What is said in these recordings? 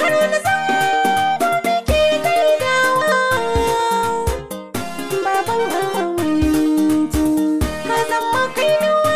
Haruna zango muke gaidawa Baban Hawaitu ka zama kainuwa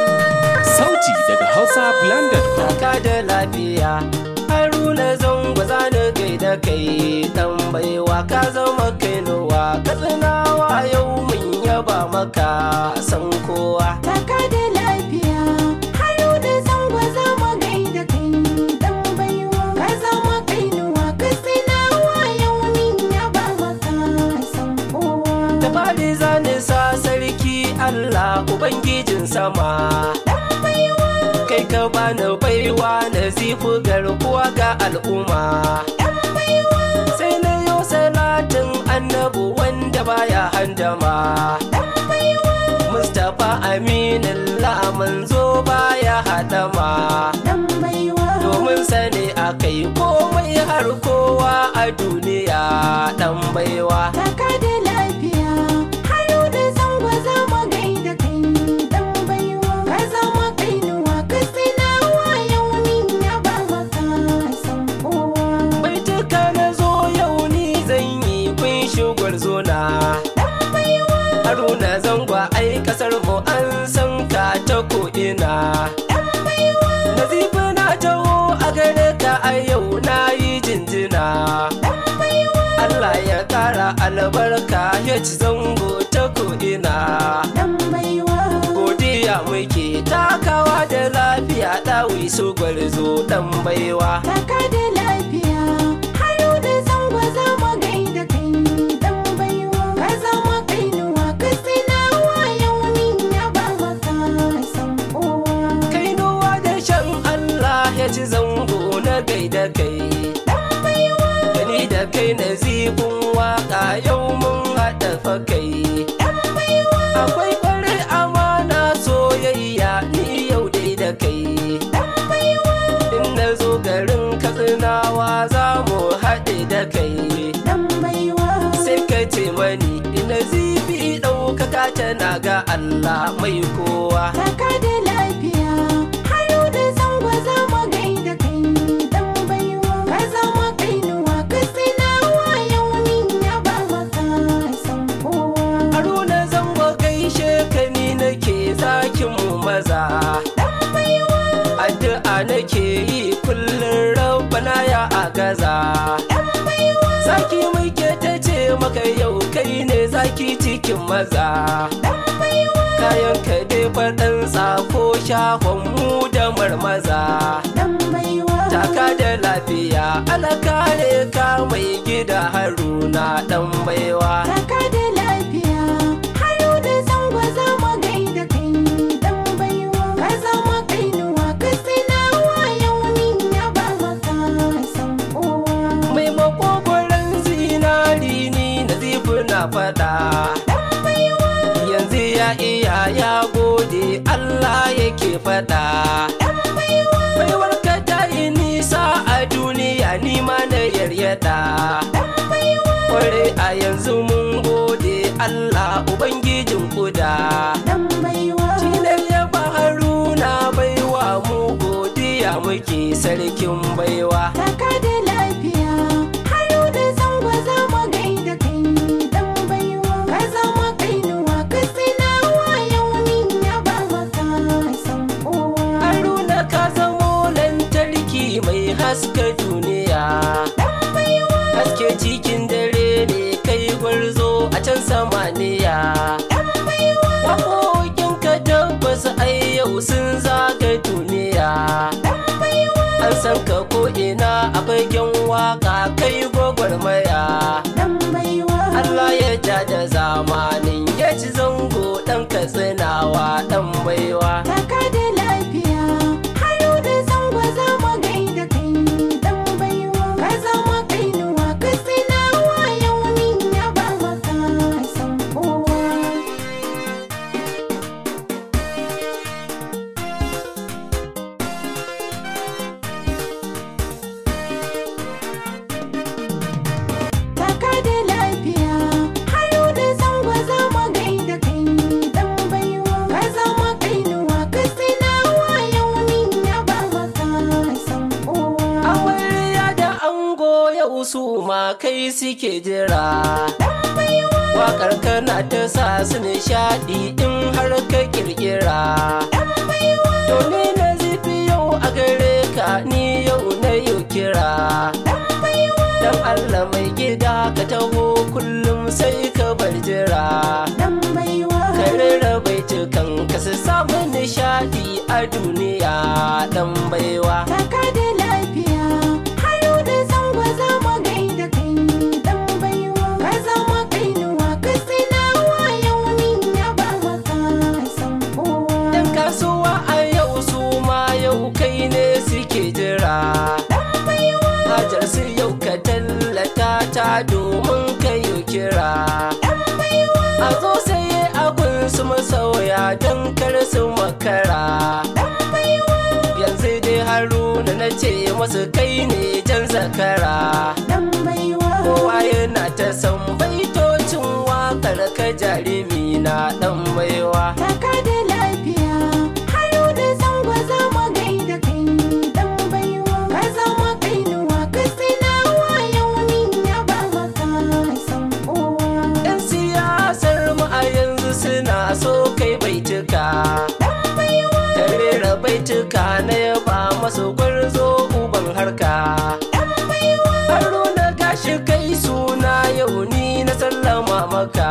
Sauti daga hausablend.com Taka da lafiya Haruna zango zani gaida kai dan baiwa ka zama kainuwa katsinawa yau mun yaba maka san kowa Taka da lafiya Haruna zango za mu gaida kai dan baiwa ka zama kainuwa ka sinawa yau min yaba maka san kowa da fadi zani sa sarki Allah ubangijin sama dan baiwa kai ka bani baiwa na zifu garkuwa ga al'umma dan baiwa sai na yau salatin annabu wanda baya handama dan baiwa Mustapha Aminullah manzo baya hadama dan baiwa domin sani akai komai har kowa a duniya dan baiwa Taka da lafiya Haruna zango za mu gaida kai dan baiwa ka zama kainuwa ka sinawa yau min yaba maka san kowa baituka na zo yau ni zan yi kun shugwar zona dan baiwa haruna zangwa ai kasar mu an san ka ta ko'ina dan baiwa nazifi na taho a gare ka a yau na yi jinjina dan baiwa Allah ya kara albarka ya ci zango ta ko'ina dan baiwa godiya muke takawa da lafiya ɗawi su gwarzo ɗan baiwa Taka da lafiya Haruna zango za mu gaida kai dan baiwa ka zama kainuwa ka sinawa yau min yaba maka san kowa kainuwa da shan Allah ya ci zango na gaida kai dan baiwa gani da kai na zibin waka yau mun haɗa fakai dan baiwa akwai farin amana soyayya ni yau dai da kai dan baiwa in na zo garin katsinawa za mu haɗe da kai dan baiwa sai ka ce mani ina zibi ɗaukaka tana ga Allah mai kowa Taka da lafiya Haruna zango za mu gaida kai dan baiwa ka zama kainuwa ka sinawa yau min yaba maka san kowa haruna zango gaishe ka ni nake zakin mu maza dan baiwa addu'a nake yi kullum rabbana ya agaza dan baiwa zaki muke ta ce maka yau kai ne zaki cikin maza dan baiwa kayan ka dai faɗan tsafo shahon mu da marmaza dan baiwa taka da lafiya ala kare ka mai gida haruna dan baiwa Taka da lafiya Haruna zango za mu gaida kai dan baiwa ka zama kainuwa ka sinawa yau min yaba maka san kowa mai makogoron zinari ni na na faɗa dan baiwa yanzu ya iya ya gode Allah yake faɗa dan baiwa baiwar ka ta yi nisa a duniya ni ma na yaryada dan baiwa kware a yanzu mun gode Allah ubangijin kuda dan baiwa Tilar ya ba haruna baiwa mu godiya muke sarkin baiwa Taka da lafiya Haruna zango za mu gaida kai dan baiwa ka zama kainuwa ka sinawa yau min yaba maka san kowa haruna ka zamo lantarki mai haska duniya dan baiwa haske cikin dare ne kai gwarzo a can samaniya dan baiwa waƙoƙin ka tabbas ai yau sun zaga duniya dan baiwa an san ka ko ina a fagen waka kai gwagwarmaya dan baiwa Allah ya ja da zamanin ya ci zango ɗan katsinawa ɗan baiwa Taka da lafiya Haruna zango za mu gaida kai dan baiwa ka zama kainuwa ka sinawa yau min yaba maka san kowa Taka da lafiya Haruna zango za mu gaida kai dan baiwa ka zama kainuwa ma kai suke jira Wakar kana ta sa su nishaɗi in har ka kirkira To ni na zifi yau a gare ka ni yau na yau kira Dan Allah mai gida ka taho kullum sai ka bar jira dan baiwa Ka rarrabe cikan ka su samu nishaɗi a duniya dan baiwa Taka da lafiya, hayo da zango za mu gaida kai dan baiwa. Ka zama kainuwa, ka sinawa yau min ya ba maka san kowa. Yan kasuwa a yau su ma yau kai ne suke jira Hajar su yau ka tallata ta domin ka yi kira A zo saye abin su masauya don kar su makara Yanzu dai haruna na ce masu kai ne jan zakara Dan baiwa, Kowa yana ta san baitocin wakar ka jarumi na dan baiwa taka da lafiya, hayo da zango za mu gaida kai dan baiwa. Ka zama kainuwa, ka sinawa yau min ya ba maka san kowa. 'Yan siyasar mu a yanzu suna so kai baituka Ta rera baituka na yaba masu gwarzo uban harka Haruna gashi kai suna yau ni na sallama maka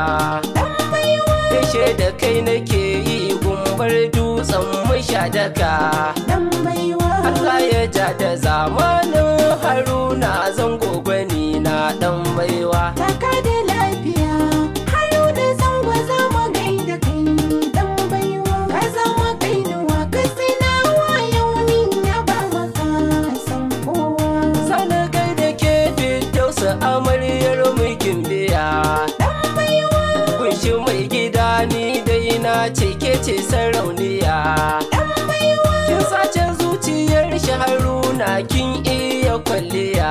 Gaishe da kai nake yi gumbar dutsen mashadaka Dan baiwa. Allah ya ja da zamanin haruna zango gwani na dan baiwa Taka da lafiya, hayo da zango za mu gaida kai dan baiwa. Ka zama kainuwa, ka sinawa yau min ya ba maka san kowa. Sani kai da ke fiddausa amaryar mulkin biya Kunshi mai gida ni dai na ce ke ce sarauniya Kin sace zuciyar shi haruna kin iya kwalliya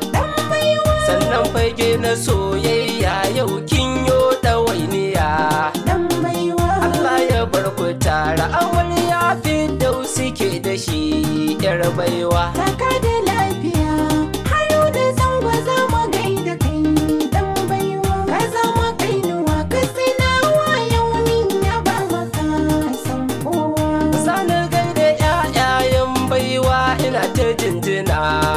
Sannan fage na soyayya yau kin yo ɗawainiya Dan baiwa, Allah ya bar ku tara amarya fiddausi ke da shi yar baiwa taka da lafiya, hayo da zango za mu gaida kai dan baiwa. Ka zama kainuwa, ka sinawa yau min ya ba maka san kowa. Sani gaida ƴaƴayen baiwa ina ta jinjina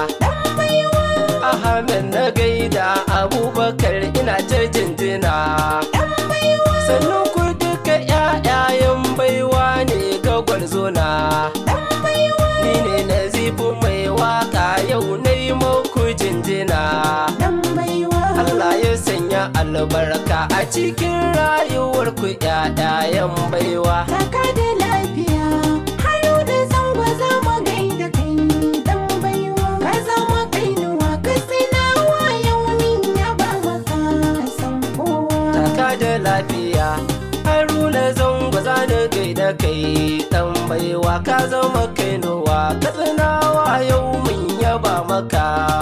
Ahmed na gaida Abubakar ina ta jinjina Sannan ku duka ƴaƴayen baiwa ne ga gwarzona Ni ne Nazifu mai waka yau na yi muku jinjina Dan baiwa. Allah ya sanya albarka a cikin rayuwarku ƴaƴayen baiwa Taka da lafiya, hayo da zango za mu gaida kai dan baiwa. Ka zama kainuwa, ka sinawa yau min ya ba maka san kowa. taka da lafiya haruna zango za da gaida kai dan baiwa ka zama kainuwa ka tsinawa yau mun yaba maka